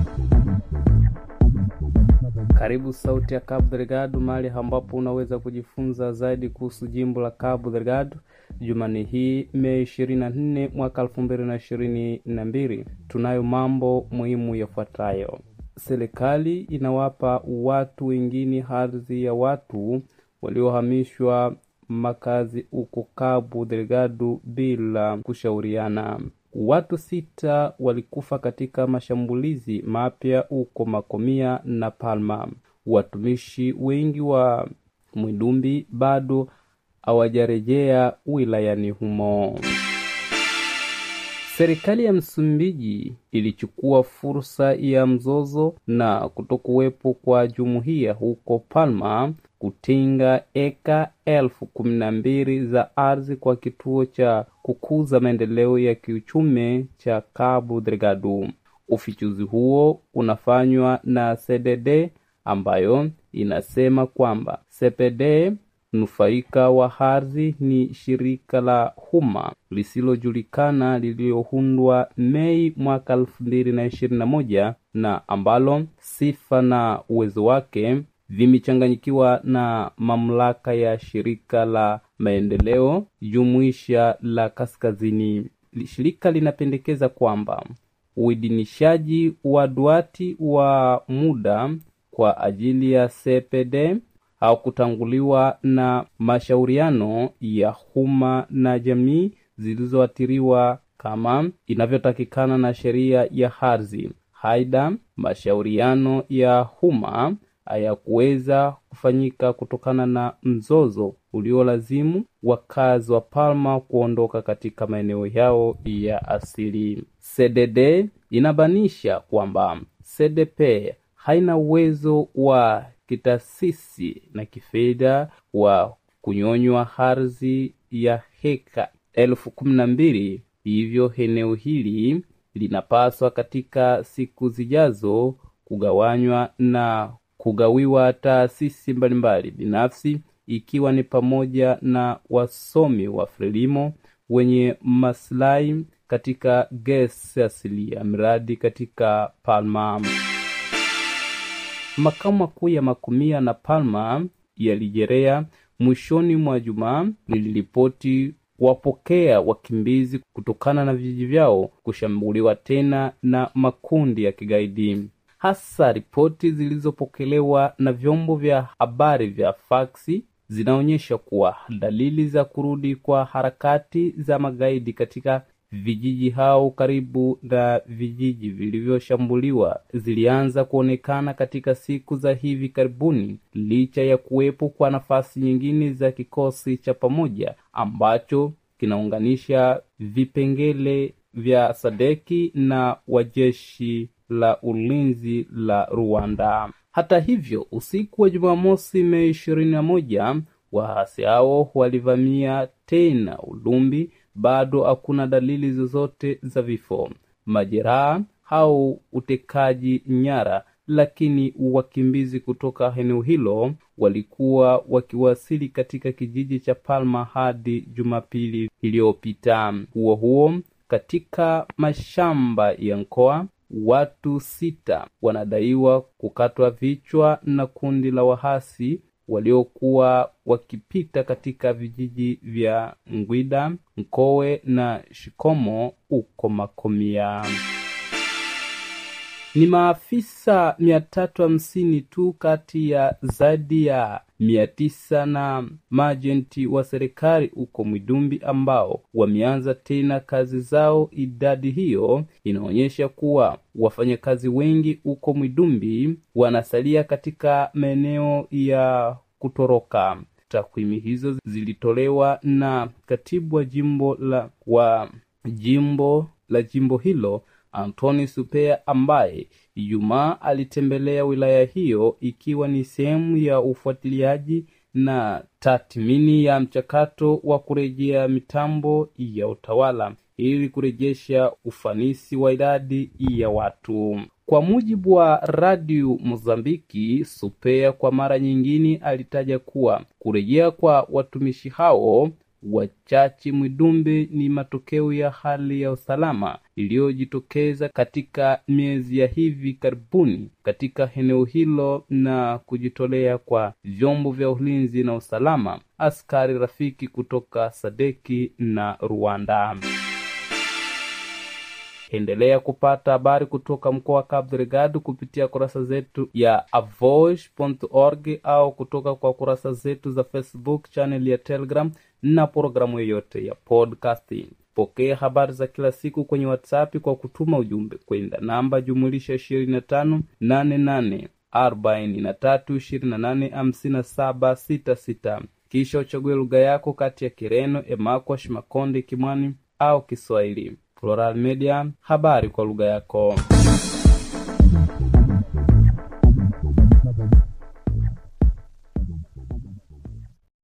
Karibu Sauti ya Cabo Delgado, mahali ambapo unaweza kujifunza zaidi kuhusu jimbo la Cabo Delgado. Jumanne hii Mei 24 mwaka 2022, tunayo mambo muhimu yafuatayo. Serikali inawapa watu wengine ardhi ya watu waliohamishwa makazi huko Cabo Delgado bila kushauriana. Watu sita walikufa katika mashambulizi mapya huko Makomia na Palma. Watumishi wengi wa Mwidumbi bado hawajarejea wilayani humo. Serikali ya Msumbiji ilichukua fursa ya mzozo na kutokuwepo kwa jumuiya huko Palma kutenga eka elfu kumi na mbili za ardhi kwa kituo cha kukuza maendeleo ya kiuchumi cha Cabo Delgado. Ufichuzi huo unafanywa na CDD ambayo inasema kwamba CPD nufaika wa ardhi ni shirika la umma lisilojulikana lililoundwa Mei mwaka elfu mbili na ishirini na moja na ambalo sifa na uwezo wake vimechanganyikiwa na mamlaka ya shirika la maendeleo jumuisha la kaskazini. Shirika linapendekeza kwamba uidhinishaji wa duati wa muda kwa ajili ya CPD haukutanguliwa na mashauriano ya umma na jamii zilizoathiriwa kama inavyotakikana na sheria ya ardhi. Aidha, mashauriano ya umma hayakuweza kufanyika kutokana na mzozo uliolazimu wakazi wa Palma kuondoka katika maeneo yao ya asili. CDD inabanisha kwamba CDP haina uwezo wa kitaasisi na kifedha wa kunyonywa ardhi ya heka elfu kumi na mbili. Hivyo eneo hili linapaswa katika siku zijazo kugawanywa na kugawiwa taasisi mbalimbali binafsi ikiwa ni pamoja na wasomi wa frelimo wenye maslahi katika gesi asilia miradi katika Palma. Makao makuu ya Makumia na Palma yalijerea mwishoni mwa Jumaa liliripoti kuwapokea wakimbizi kutokana na vijiji vyao kushambuliwa tena na makundi ya kigaidi. Hasa ripoti zilizopokelewa na vyombo vya habari vya faksi zinaonyesha kuwa dalili za kurudi kwa harakati za magaidi katika vijiji hao karibu na vijiji vilivyoshambuliwa zilianza kuonekana katika siku za hivi karibuni, licha ya kuwepo kwa nafasi nyingine za kikosi cha pamoja ambacho kinaunganisha vipengele vya Sadeki na wajeshi la ulinzi la Rwanda. Hata hivyo, usiku wa Jumamosi Mei ishirini na moja waasi hao walivamia tena Ulumbi. Bado hakuna dalili zozote za vifo, majeraha au utekaji nyara, lakini wakimbizi kutoka eneo hilo walikuwa wakiwasili katika kijiji cha Palma hadi Jumapili iliyopita. Huo huo, katika mashamba ya Nkoa watu sita wanadaiwa kukatwa vichwa na kundi la wahasi waliokuwa wakipita katika vijiji vya Ngwida, Nkowe na Shikomo huko Makomia. Ni maafisa mia tatu hamsini tu kati ya zaidi ya mia tisa na majenti wa serikali huko Mwidumbi ambao wameanza tena kazi zao. Idadi hiyo inaonyesha kuwa wafanyakazi wengi huko Mwidumbi wanasalia katika maeneo ya kutoroka. Takwimu hizo zilitolewa na katibu wa jimbo la wa jimbo la jimbo hilo Antoni Supea ambaye Ijumaa alitembelea wilaya hiyo ikiwa ni sehemu ya ufuatiliaji na tathmini ya mchakato wa kurejea mitambo ya utawala ili kurejesha ufanisi wa idadi ya watu. Kwa mujibu wa Radio Mozambiki, Supea kwa mara nyingine alitaja kuwa kurejea kwa watumishi hao wachachi Mwidumbi ni matokeo ya hali ya usalama iliyojitokeza katika miezi ya hivi karibuni katika eneo hilo na kujitolea kwa vyombo vya ulinzi na usalama, askari rafiki kutoka Sadeki na Rwanda. Endelea kupata habari kutoka mkoa wa Cabo Delgado kupitia kurasa zetu ya avoice.org au kutoka kwa kurasa zetu za Facebook, channel ya Telegram na programu yoyote ya podcasting. Pokea habari za kila siku kwenye WhatsApp kwa kutuma ujumbe kwenda namba jumulisha 25 88 43 28 57 66, kisha uchague lugha yako kati ya Kireno, Emakwash, Makonde, Kimwani au Kiswahili. Plural Media, habari kwa lugha yako.